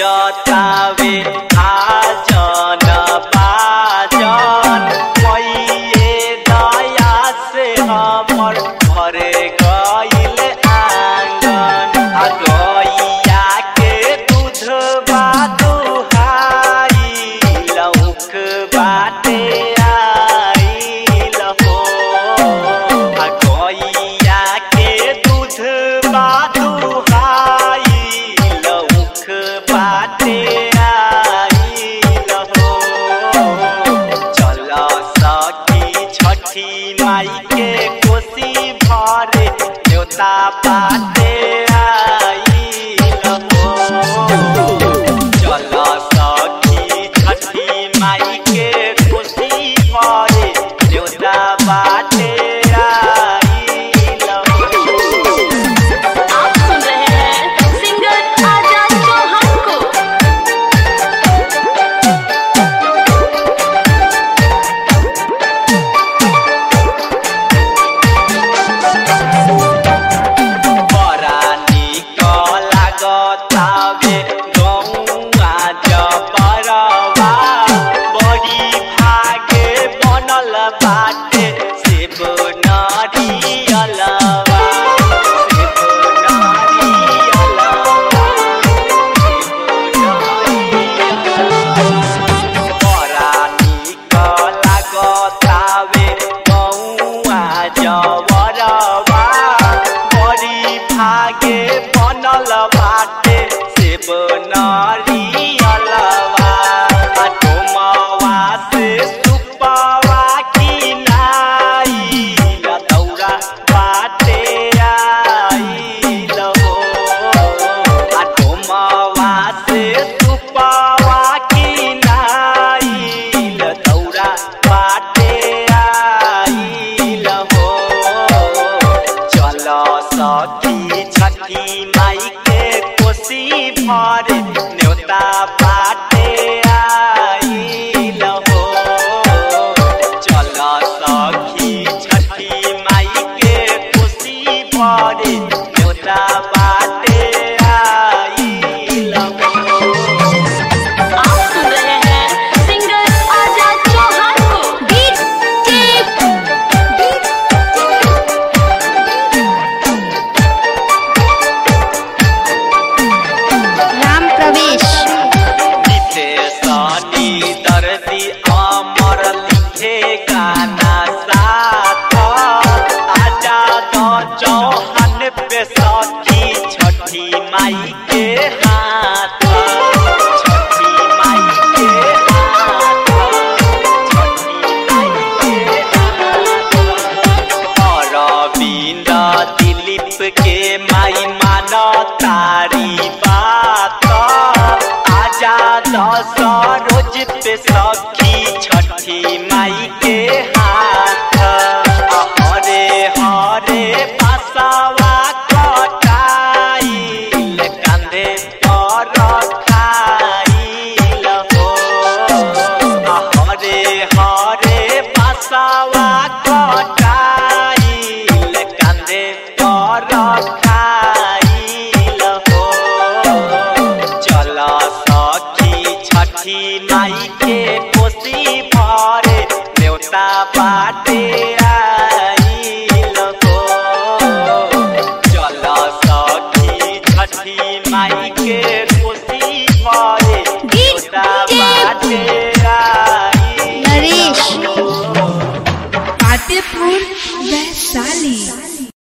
बजतावे आजन बाजन मैये दया से हमर घरे गइल आंगन आ गइया के दूध बा दुहाई लौक बाटे आइल हो आ गइया के दूध बा दुहाई लौक बाटे आइल हो चल सखी छठी माई के कोसी भरे देवता बाटे आइल हो चल सखी छठी माई के कोसी भरे देवता बाटे आइल हो आप सुन रहे हैं सिंगर आजाद चौहान को बड़ा निक लागतावे गौआ जबरवा बड़ी भागे बनल बाटे सेब नारियलवा सेब नारियलवा बड़ा निक लागतावे गौआ जबरवा बड़ी भागे बनल बाटे सेब नारियलवा आ डोमवा से सुपवा किनाई दौरा बाटे आइल हो आ डोमवा से सुपवा किनाई दौरा बाटे आइल हो चल सखी छठी माई के कोसी भरे न्योता बाटे आइल हो चल सखी छठी माई के कोसी भरे न्योता बाटे आइल हो आप सुन रहे हैं सिंगर आजाद चौहान को गीत राम प्रवेश नितेशनी दर्दी अमर लिखे गाना साथ आजाद चौहान पे सखी छठी माई के हाथ छठी माई के हाथ छठी माई के हाथ अरविंद दिलीप के माई मान तारी बात आजाद सरोज पे सखी छठी माई के हाथ हरे हरे बसवा कटाई कांधे पर खाइल हो हरे हरे बसवा कटाइल कांधे पर खाइल हो चल सखी छठी माई के कोसी भरे देवता बाटे आइल हो चल सखी छठी माई के कोसी भरे देवता बाटे आइल नरेश हो। फतेहपुर वैशाली